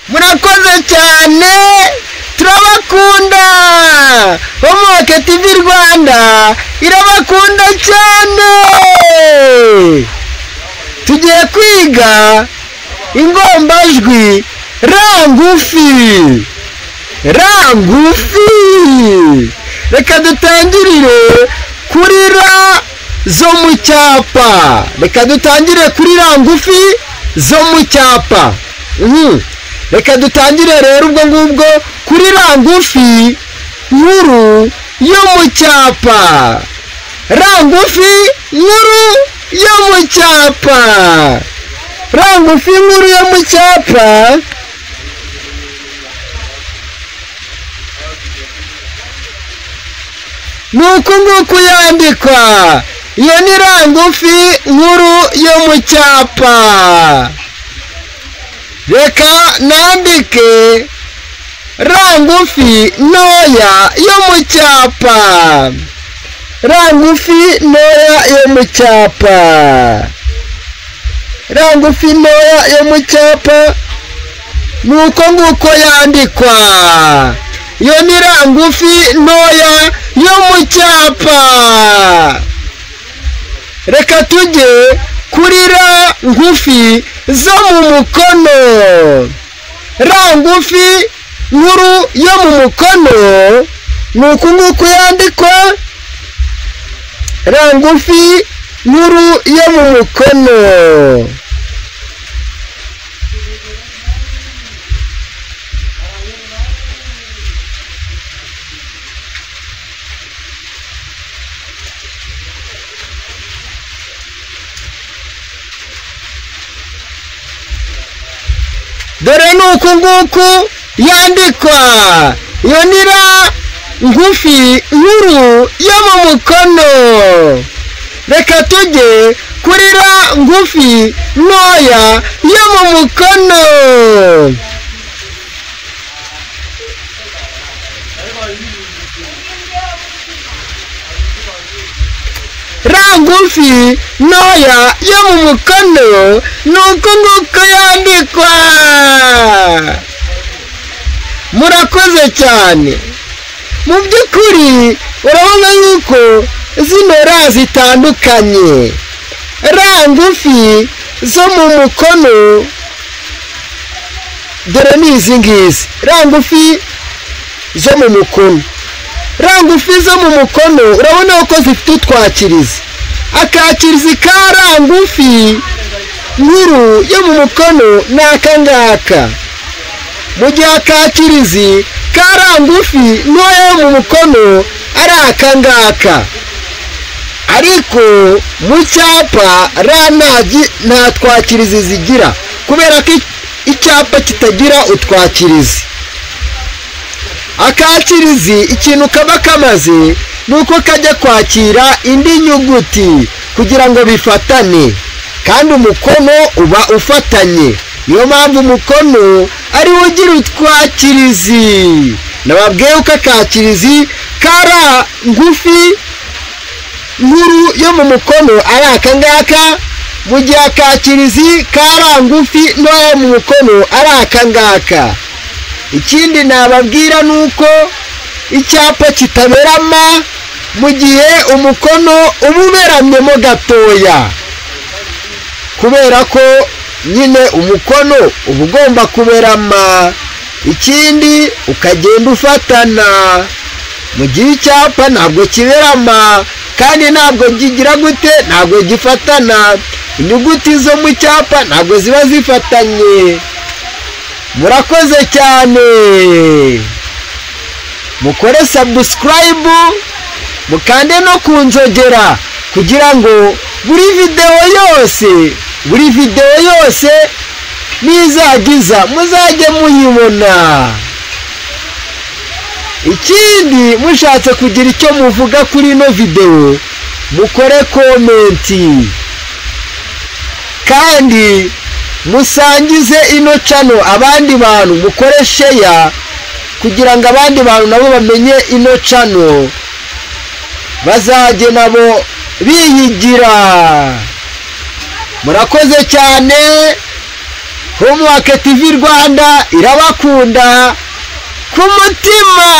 murakoze cyane turabakunda homoke tivi rwanda irabakunda cyane tugiye kwiga ingombajwi ra ngufi ra ngufi reka dutangirire kuri ra zo mu cyapa reka dutangire kuri ra ngufi zo mu cyapa Mhm. reka dutangire rero ubwo ngubwo kuri ra ngufi nkuru yo mu cyapa ra ngufi nkuru yo mu cyapa ra ngufi nkuru yo mu cyapa ni uku nguku yandikwa iyo ni ra ngufi nkuru yo mu cyapa reka nandike ra ngufi ntoya yo mu cyapa ra ngufi ntoya yo mu cyapa ra ngufi ntoya yo mu cyapa ni uko nguko yandikwa iyo ni ra ngufi ntoya yo mu cyapa reka tujye kuri ra ngufi zo mu mukono ra ngufi nkuru yo mu mukono ni uku nguku yandikwa ra ngufi nkuru yo mu mukono dore ni uku nguku yandikwa iyo ni ra ngufi nkuru yo mu mukono reka tujye kuri ra ngufi ntoya yo mu mukono ra ngufi ntoya yo mu mukono ni uku nguku yandikwa murakoze cyane mu by'ukuri urabona yuko zino ra zitandukanye ra ngufi zo mu mukono dore ni izi ngizi ra ngufi zo mu mukono ra ngufi zo mu mukono urabona ko zifite utwakirizi akakirizi ka ra ngufi nkuru yo mu mukono ni aka ngaka mu gihe akakirizi ka ra ngufi ntoya yo mu mukono ari aka ngaka ariko mu cyapa ra ntagi- nta twakirizi zigira kubera ko icyapa kitagira utwakirizi akakirizi ikintu kaba kamaze ni uko kajya kwakira indi nyuguti kugira ngo bifatane kandi umukono uba ufatanye niyo mpamvu umukono ari wo ugira utwakirizi nababwiye ko akakirizi kara ngufi nkuru yo mu mukono ari aka ngaka mu gihe akakirizi kara ngufi ntoya yo mu mukono ari aka ngaka ikindi nababwira ni uko icyapa kitaberama mu gihe umukono uba uberamyemo gatoya kubera ko nyine umukono uba ugomba kuberama ikindi ukagenda ufatana mu gihe icyapa ntabwo kiberama kandi ntabwo kigira gute ntabwo gifatana inyuguti zo mu cyapa ntabwo ziba zifatanye murakoze cyane mukore sabusikarayibu mukande no ku nzogera kugira ngo buri videwo yose buri videwo yose nizagiza muzajye muyibona ikindi mushatse kugira icyo muvuga kuri ino videwo mukore komenti kandi musangize ino cano abandi bantu mukore sheya kugira ngo abandi bantu nabo bamenye ino cano bazajye nabo bihigira murakoze cyane homuwake tivi rwanda irabakunda ku mutima